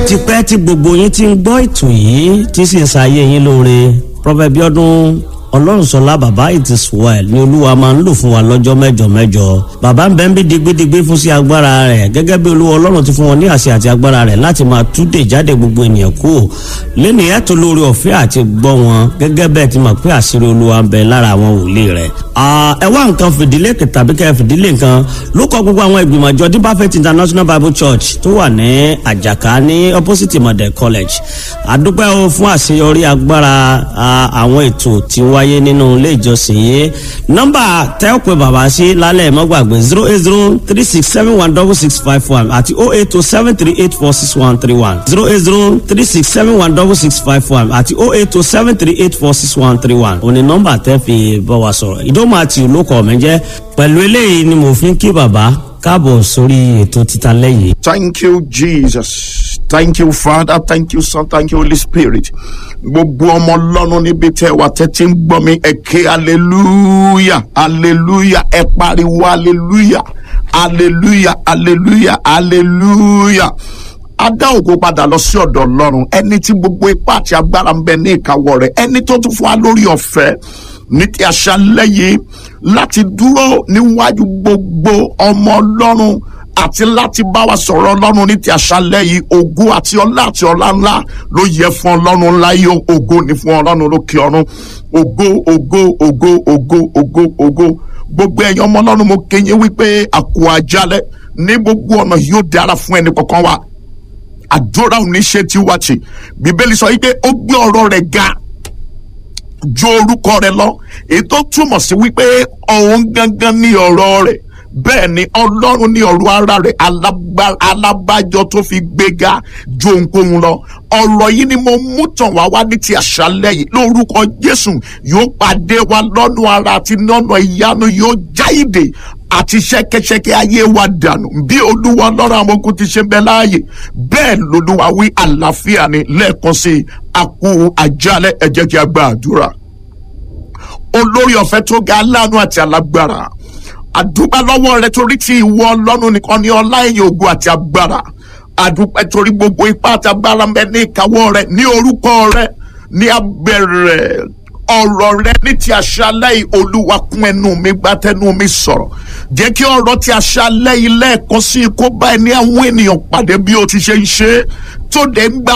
ti pẹ́ tí gbogbo yín ti ń gbọ́ ètò yìí tí sì ń ṣayé yín lóore Prophet Bíọ́dún ọlọ́runṣọlá bàbá it is well ni olúwa máa ń lò fún wa lọ́jọ́ mẹ́jọ mẹ́jọ bàbá ń bẹ́ ń bí digbidigbi fún sí agbára rẹ̀ gẹ́gẹ́ bí olúwa ọlọ́run ti fún wọn ní àṣẹ àti agbára rẹ̀ láti máa túdè jáde gbogbo ènìyàn kú lẹ́nu ẹ̀tọ́ lórí ọ̀fẹ́ àti gbọ́ wọn gẹ́gẹ́ bẹ́ẹ̀ ti mọ̀ pé àṣírí olúwa ń bẹ lára àwọn wòlíì rẹ̀ ẹ wá nǹkan fìdílé tàbí kẹ́ fìdílé nǹkan ló kọ gbogbo àwọn ìgbìmọ̀ àjọ Deeper Faith International Bible Church tó wà ní àjàká ní opposite Model College àdúpẹ́ o fún àṣeyọrí agbára àwọn ètò tí wá wáyé nínú ilé ìjọsìn yìí nọ́mbà tẹ́ ò pé bàbá sí lálẹ́ mọ́gbàgbé zero eight zero three six seven one double six five one àti oh eight oh seven three eight four six one three one zero eight zero three six seven one double six five one àti oh eight oh seven three eight four six one three one òní nọ́mbà tẹ́ fi bá wa sọ̀rọ̀ ìdómọ̀ àti olókọ̀ mi jẹ́ pẹ̀lú eléyìí ni mo fi ń kí bàbá káàbọ̀ sórí ètò títa lẹ́yìn. Thank you, Jesus. Thank you, Father. Thank you, Son. Thank you, Holy Spirit. Gbogbo ọmọ Ọlọ́run níbi tẹ́ wà tẹ́tí ń gbọ́ mi ẹ ké hallelujah hallelujah ẹ pariwo hallelujah hallelujah hallelujah hallelujah a dá ògo padà lọ sí ọ̀dọ̀ Ọlọ́run ẹni tí gbogbo ipá àti agbára ń bẹ ní ìkáwọ́ rẹ̀ ẹni tó tún fún wa lórí ọ̀fẹ́ ní ti àṣálẹ́ yìí láti dúró níwájú gbogbo ọmọ Ọlọ́run àti láti bá wa sọ̀rọ̀ ọlọ́run ní ti àṣálẹ́ yìí ògo àti ọlá àti ọlá ńlá ló yẹ fún ọlọ́run ńlá yìí ògo ní fún ọlọ́run lókè ọ̀run ògo ògo ògo ògo ògo ògo gbogbo ẹ̀yin ọmọ ọlọ́run mo kéye wípé àkó àjálẹ̀ ní gbogbo ọ̀nà yóò dára fún ẹnì kọ̀ọ̀kan wa àdúrà ò ní ṣe tiwa tì bíbélì sọ wípé ó gbé ọ̀rọ̀ rẹ̀ ga ju orúkọ rẹ̀ lọ èyí tó túmọ̀ sí wípé òun gangan ní ọ̀rọ̀ rẹ̀ bẹ́ẹ̀ ni ọlọ́run ní ọ̀rọ̀ ara rẹ̀ alábàjọ tó fi gbéga ju ohunkóhun lọ ọ̀rọ̀ yìí ni mo mú tàn wá wá ní ti àṣálẹ́ yìí lórúkọ jésù yóò pàdé wa lọ́nà ara àti lọ́nà ìyanu yóò jáìdè àti ṣẹ̀kẹ̀ṣẹ̀kẹ̀ ayé wa dànù bí olúwa lọ́rọ̀ àwọn ogun ti ṣe ń bẹ láàyè bẹ́ẹ̀ lolúwa wí àlàáfíà ni lẹ́ẹ̀kan sí àkú àjálẹ̀ ẹ jẹ́ kí a gba àdúrà olórí ọ̀fẹ́ tó ga aláàánú àti alágbára àdúpẹ́ lọ́wọ́ rẹ torí tí ìwọ ọlọ́run nìkan ní ọlá ẹ̀yìn ògo àti agbára àdúpẹ́ torí gbogbo ipá àti agbára ń bẹ ní ìkáwọ́ rẹ ní orúkọ rẹ ní abẹ́rẹ́ ọ̀rọ̀ rẹ ní ti àṣálẹ́ yìí olúwa kún ẹnu mi gbá tẹnu mi sọ̀rọ̀ jẹ́ kí ọ̀rọ̀ ti àṣálẹ́ yìí lẹ́ẹ̀kan sí kó bá ẹni àwọn ènìyàn pàdé bí o ti ṣe ń ṣe tó dé ń gba